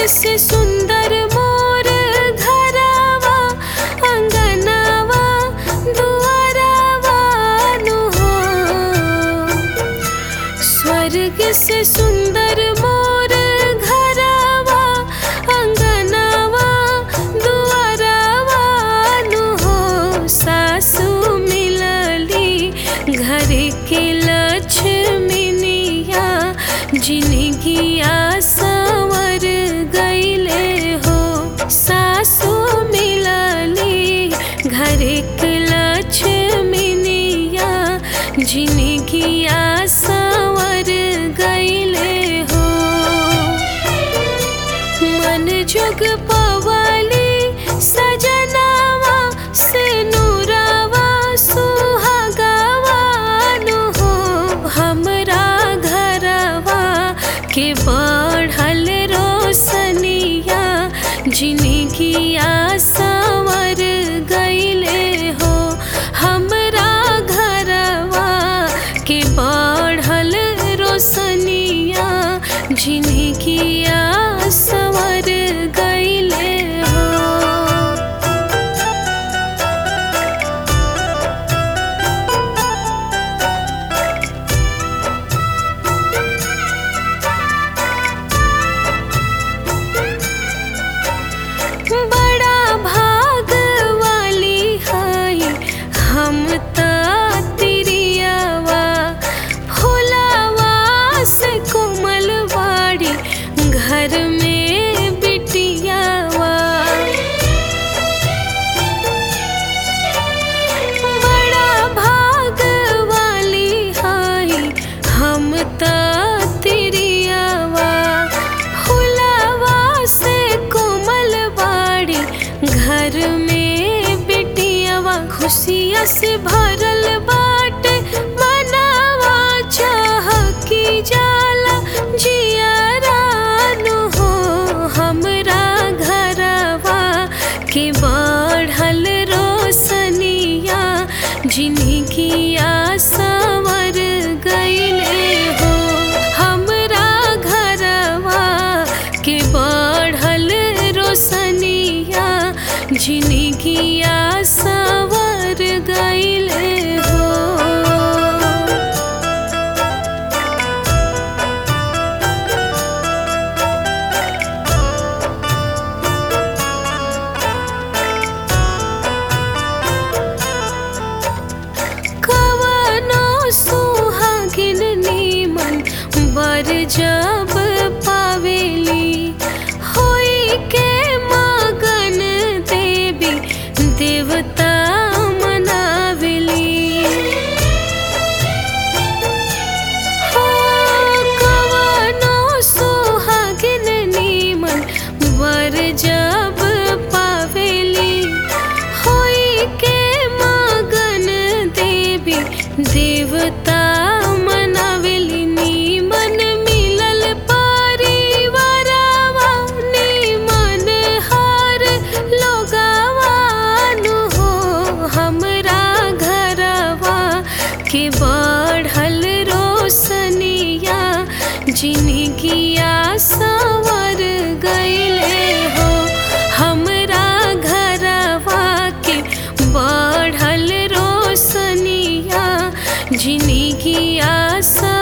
से सुंदर मोर घरवा अंगनवा दुआरवा नु हो स्वर्ग से सुंदर मोर घरवा अंगनवा दुआरवा नु हो सासु मिलली घर के लक्ष्मीनिया जिनगिया संवर गईले हो सासु मिलली घर के लक्ष्मीनिया जिनगिया संवर गईले हो मन जुग पवाली सजनावा से नूरावा सुहागावा नु हो हमरा घरवा के बढ़ल रोशनिया जिनगिया संवर गईले हो हमरा घरवा के बढ़ल रोशनिया जिनगिया संवर गईले हो बड़ा भाग वाली हाय हम त तिरियावा फुलावा से कोमल बाड़ी घर में बिटियावा बड़ा भाग वाली हाय हम त तिरियावा फुलावा से कोमल बाड़ी घर में बिटियावा खुशिया से भरल बाटे मनावा चाह की जाला जियारा नु हो हमरा घरवा के बढ़ल रोशनिया जिनगिया संवर गईले हो हमरा घरवा के बढ़ल रोशनिया जिनगिया संवर गईले हो कवनो सुहागिन नीमन बर जब पावेली होई के मगन देवी देवता मनावेली हो कवनो सुहागिन नीमन वर जब पावेली होई के मगन देवी देवता मनावेली नीमन मिलल परिवारवा नीमन हर लोगवा नु हो हमरा घरवा के बढ़ल रोशनिया जिनगिया संवर गईले हो हमरा घरवा के बढ़ल रोशनिया जिनगिया सा